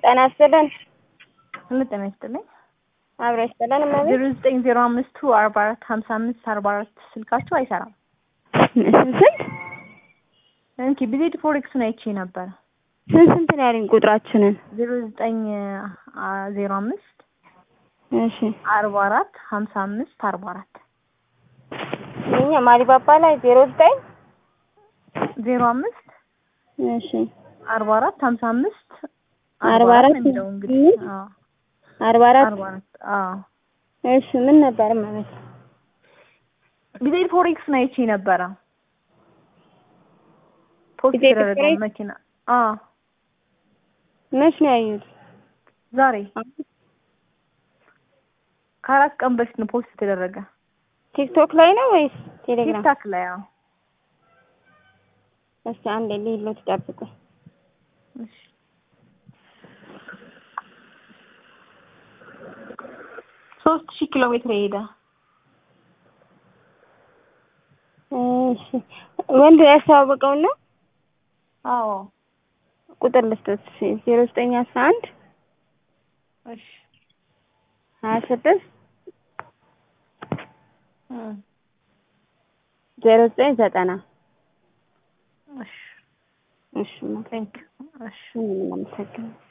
ጤና ይስጥልን። ሁሉ ጤና ይስጥልኝ። አብሮ ይስጥልን። እመቤት ዜሮ ዘጠኝ ዜሮ አምስቱ አርባ አራት ሀምሳ አምስት አርባ አራት ስልካቸው አይሰራም። ስንት ስንት እንኪ ቢዜድ ፎሬክሱን አይቼ ነበረ። ስንት ስንት ነው ያለኝ ቁጥራችንን? ዜሮ ዘጠኝ ዜሮ አምስት እሺ አርባ አራት ሀምሳ አምስት አርባ አራት የኛ ማሊባባ ላይ ዜሮ ዘጠኝ ዜሮ አምስት እሺ አርባ አራት ሀምሳ አምስት አርባ አራት ነው የሚለው እንግዲህ አዎ አርባ አራት አርባ አራት አዎ እሺ ምን ነበር እመቤት? ቢዜድ ፎሬክሱን አይቼ ነበረ። ፖስት ቢዜድ የተደረገው ፎሬክስ? መኪና አዎ መች ነው ያዩት? ዛሬ ከአራት ቀን በፊት ነው ፖስት የተደረገ ቲክቶክ ላይ ነው ወይስ ቴሌግራም? ቲክታክ ላይ አዎ እስቲ አንዴ ሊሎት ጠብቁ። እሺ ሶስት ሺህ ኪሎ ሜትር የሄደ እሺ ወንድ ያስተዋወቀው ነው አዎ ቁጥር ልስጦት ዜሮ ዘጠኝ አስራ አንድ እሺ ሀያ ስድስት እ ዜሮ ዘጠኝ ዘጠና እሺ እሺ ቴንክ እሺ ምንም አመሰግናለሁ